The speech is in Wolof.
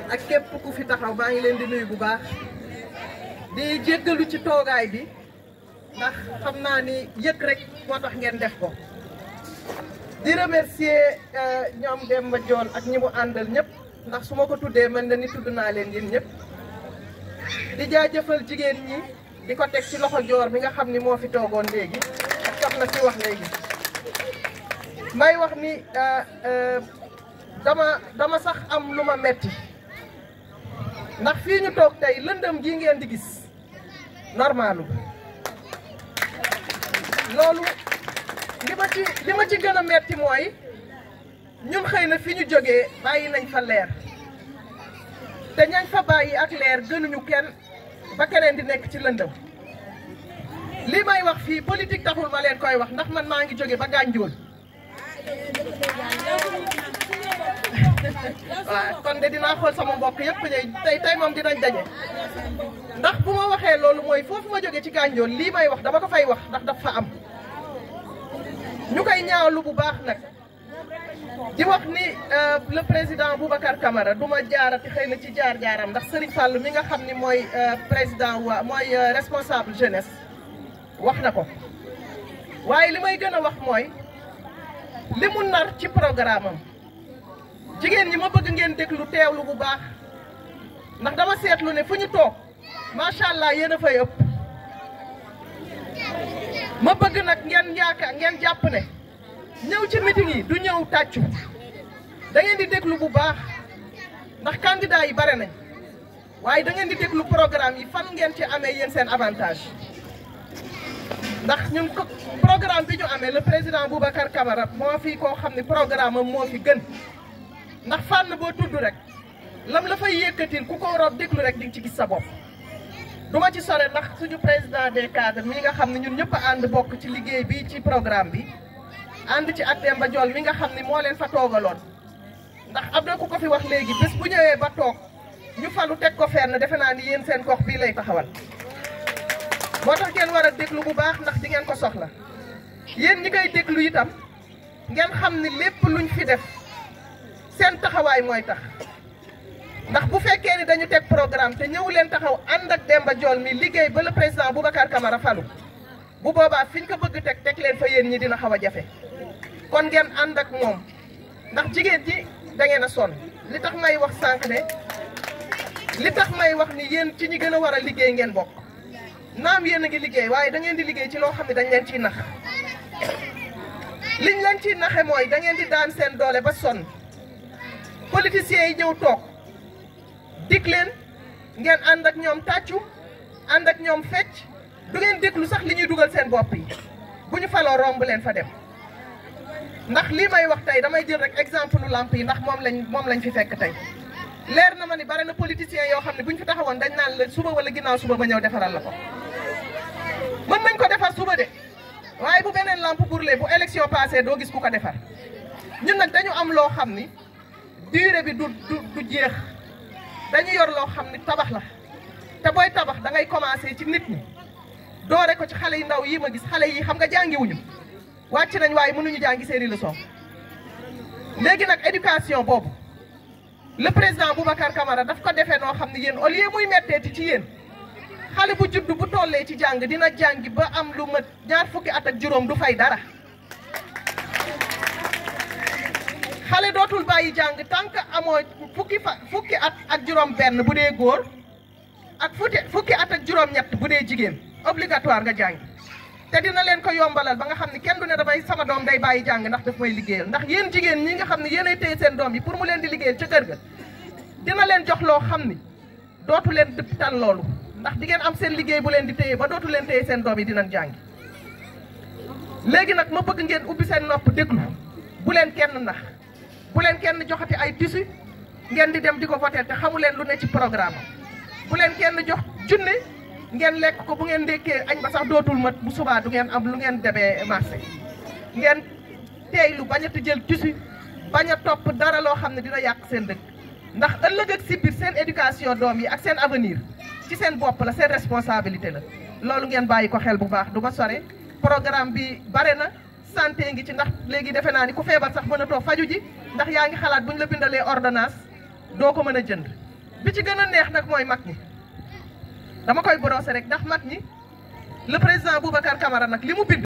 ak képp ku fi taxaw maa ngi leen di nuyu bu baax di jéggalu ci toogaay bi ndax xam naa ni yëg rek moo tax ngeen def ko di remercier ñoom Demba Joon ak ñi mu àndal ñëpp ndax su ma ko tuddee mën na ni tudd naa leen yéen ñëpp di jaajëfal jigéen ñi di ko teg ci loxo joor mi nga xam ni moo fi toogoon léegi ak soxna si wax léegi may wax ni dama dama sax am lu ma metti ndax fii ñu toog tey lëndëm gii ngeen di gis normalu loolu li ma ci li ma ci gën a metti mooy ñun xëy na fi ñu jógee bàyyi nañ fa leer te ñañ fa bàyyi ak leer gënuñu kenn ba keneen di nekk ci lëndëm li may wax fii politique taxul ma leen koy wax ndax man maa ngi jóge ba gànjool waaw kon de dinaa xool sama mbokk yëpp ñëw tey tey moom dinañ daje ndax bu ma waxee loolu mooy foofu ma jóge ci gànjool lii may wax dama ko fay wax ndax daf fa am ñu koy ñaawlu bu baax nag di wax ni le président Boubacar Camara du ma jaarati xëy na ci jaar-jaaram ndax Serigne Fall mi nga xam ni mooy président wa mooy responsable jeunesse wax na ko waaye li may gën a wax mooy li mu nar ci programme am jigéen ñi ma bëgg ngeen déglu teewlu bu baax ndax dama seetlu ne fu ñu toog macha allah yéen a fay ëpp ma bëgg nag ngeen yaakaar ngeen jàpp ne ñëw ci meeting yi du ñëw tàccu da ngeen di déglu bu baax ndax candidat yi bare nañ waaye da ngeen di déglu programme yi fan ngeen ci amee yéen seen avantage ndax ñun ko programme bi ñu amee le président Boubacar Camara moo fi koo xam ne programme am moo fi gën ndax fànn boo tudd rek lam la fay yëkkatil ku ko rob déglu rek di nga ci gis sa bopp du ma ci sore ndax suñu président des cadres mi nga xam ne ñun ñëpp a ànd bokk ci liggéey bi ci programme bi ànd ci ak Demba Jool mi nga xam ne moo leen fa toogaloon ndax am na ku ko fi wax léegi bés bu ñëwee ba toog ñu falu teg ko fenn defe naa ni yéen seen gox bii lay taxawal moo tax ngeen war a déglu bu baax ndax di ngeen ko soxla yéen ñi koy déglu itam ngeen xam ni lépp luñ fi def seen taxawaay mooy tax ndax bu fekkee ni dañu teg programme te ñëw leen taxaw ànd ak Demba Jool mi liggéey ba le président Boubacar Camara falu bu boobaa fi ñu ko bëgg teg teg leen fa yéen ñi dina xaw a jafe kon ngeen ànd ak moom ndax jigéen ji da ngeen a sonn li tax may wax sànq ne li tax may wax ni yéen ci ñi gën a war a liggéey ngeen bokk naam yéen a ngi liggéey waaye da ngeen di liggéey ci loo xam ne dañ leen ciy nax liñ leen ciy naxe mooy da ngeen di daan seen doole ba sonn politiciens yi ñëw toog dig leen ngeen ànd ak ñoom tàccu ànd ak ñoom fecc du ngeen déglu sax li ñuy dugal seen bopp yi bu ñu faloo romb leen fa dem ndax lii may wax tey damay jël rek exemple lamp yi ndax moom lañ moom lañ fi fekk tey leer na ma ni bari na politiciens yoo xam ne bu ñu fi taxawoon dañ naan la suba wala ginnaaw suba ba ñëw defaral la ko mën nañ ko defar suba de waaye bu beneen lampe brûlé bu élection passé doo gis ku ko defar ñun nag dañu am loo xam ni durée bi du du du jeex dañu yor loo xam ni tabax la te booy tabax da ngay commencé ci nit ñi doore ko ci xale yu ndaw yi ma gis xale yi xam nga jàngiwuñu wàcc nañ waaye mënuñu jàngi seeni leçon léegi nag éducation boobu le président Boubacar Camara daf ko defee noo xam ne yéen au lieu muy metteeti ci yéen xale bu judd bu tollee ci jàng dina jàngi ba am lu mat ñaar fukki at ak juróom du fay dara xale dootul bàyyi jàng tant que amoo fukki fa fukki at ak juróom benn bu dee góor ak fukki fukki at ak juróom ñett bu dee jigéen obligatoire nga jàngi te dina leen ko yombalal ba nga xam ne kenn du ne damay sama doom day bàyyi jàng ndax daf may liggéeyal ndax yéen jigéen ñi nga xam ne yéenay téye seen doom yi pour mu leen di liggéeyal ca kër ga dina leen jox loo xam ni dootu leen dëpp tan loolu ndax di ngeen am seen liggéey bu leen di téye ba dootu leen téye seen doom yi dinañ jàngi léegi nag ma bëgg ngeen ubbi seen nopp déglu bu leen kenn nax bu leen kenn joxati ay tissu ngeen di dem di ko voter te xamu leen lu ne ci programme bu leen kenn jox junne ngeen lekk ko bu ngeen ndékkee añ ba sax dootul mat bu subaa du ngeen am lu ngeen demee marché ngeen teeylu bañ a jël tissu bañ a topp dara loo xam ne dina yàq seen dëkk ndax ëllëg ak si biir seen éducation doom yi ak seen avenir ci seen bopp la seen responsabilité la loolu ngeen bàyyi ko xel bu baax du ma sore programme bi bare na santé ngi ci ndax léegi defe naa ni ku feebar sax mën a toog faju ji ndax yaa ngi xalaat bu ñu la bindalee ordonnance doo ko mën a jënd bi ci gën a neex nag mooy mag ñi dama koy brosser rek ndax mag ñi le président Boubacar Camara nag li mu bind